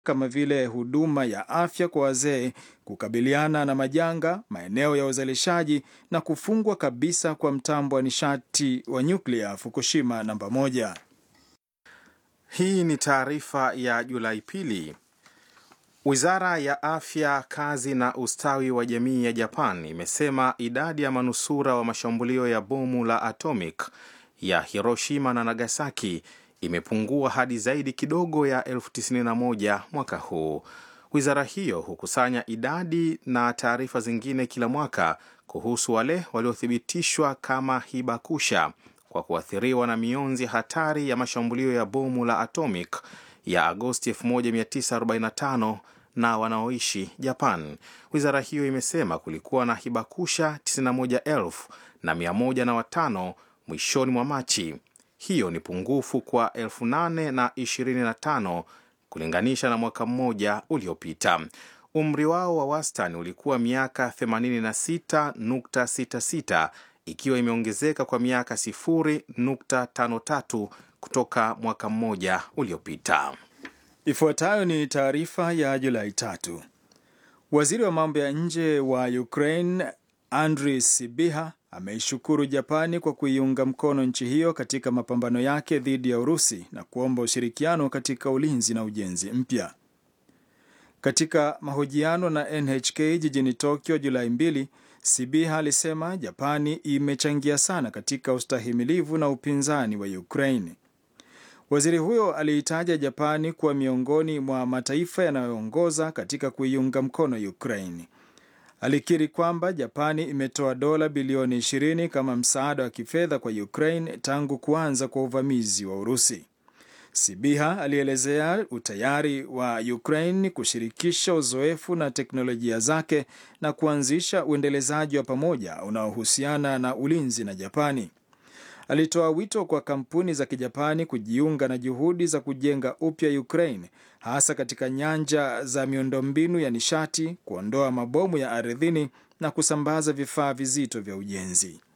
kama vile huduma ya afya kwa wazee, kukabiliana na majanga, maeneo ya uzalishaji na kufungwa kabisa kwa mtambo wa nishati wa nyuklia Fukushima namba moja. Hii ni taarifa ya Julai pili. Wizara ya afya, kazi na ustawi wa jamii ya Japan imesema idadi ya manusura wa mashambulio ya bomu la atomic ya Hiroshima na Nagasaki imepungua hadi zaidi kidogo ya elfu tisini na moja mwaka huu. Wizara hiyo hukusanya idadi na taarifa zingine kila mwaka kuhusu wale waliothibitishwa kama hibakusha kwa kuathiriwa na mionzi hatari ya mashambulio ya bomu la atomic ya Agosti 1945 na wanaoishi Japan. Wizara hiyo imesema kulikuwa na hibakusha 91,105 mwishoni mwa Machi. Hiyo ni pungufu kwa 8,025 kulinganisha na mwaka mmoja uliopita. Umri wao wa wastani ulikuwa miaka 86.66 ikiwa imeongezeka kwa miaka 0.53 kutoka mwaka mmoja uliopita. Ifuatayo ni taarifa ya Julai tatu. Waziri wa mambo ya nje wa Ukraine Andriy Sybiha ameishukuru Japani kwa kuiunga mkono nchi hiyo katika mapambano yake dhidi ya Urusi na kuomba ushirikiano katika ulinzi na ujenzi mpya. Katika mahojiano na NHK jijini Tokyo Julai mbili, Sybiha alisema Japani imechangia sana katika ustahimilivu na upinzani wa Ukraine. Waziri huyo aliitaja Japani kuwa miongoni mwa mataifa yanayoongoza katika kuiunga mkono Ukraine. Alikiri kwamba Japani imetoa dola bilioni 20 kama msaada wa kifedha kwa Ukraine tangu kuanza kwa uvamizi wa Urusi. Sibiha alielezea utayari wa Ukraine kushirikisha uzoefu na teknolojia zake na kuanzisha uendelezaji wa pamoja unaohusiana na ulinzi na Japani. Alitoa wito kwa kampuni za Kijapani kujiunga na juhudi za kujenga upya Ukraine, hasa katika nyanja za miundombinu ya nishati, kuondoa mabomu ya ardhini na kusambaza vifaa vizito vya ujenzi.